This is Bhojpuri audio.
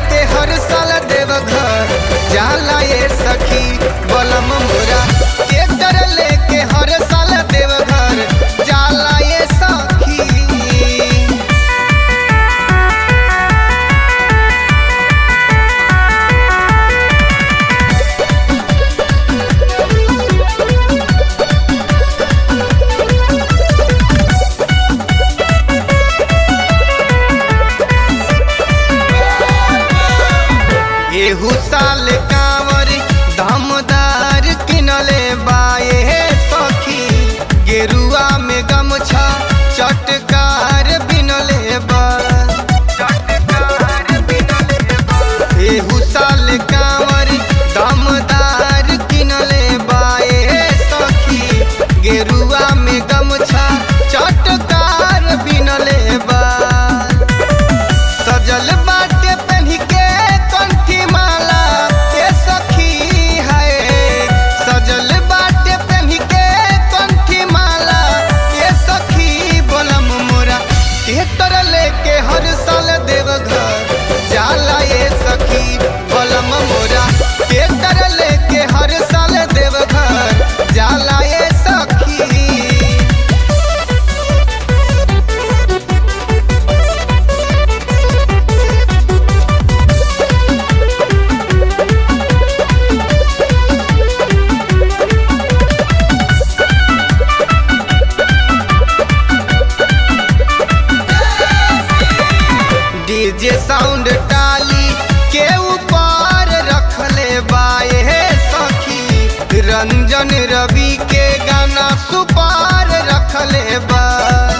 लेके हर साल देवघर जाला ये सखी बलम मोरा ट्रैक्टर लेके हर साल देवघर जाला ये सखी एहू साल कांवर धमदार किनले बाए सखी गेरुआ में गमछा चटकार बिनले बा एहू साल कांवर दमदार किनले बाए सखी गेरुआ में गमछा चटकार बिनले बा सजल बाटे पहनी के कंठी माला के सखी है सजल बाटे पहनी के कंठी माला के सखी बोलम मोरा ट्रैक्टर लेके हर साल देवघर जाला ये सखी बोलम मोरा ट्रैक्टर लेके हर साल देवघर जाला ये सखी डीजे साउंड टाली के ऊपर रखले बाए सखी रंजन रवि के गाना सुपार रखले बा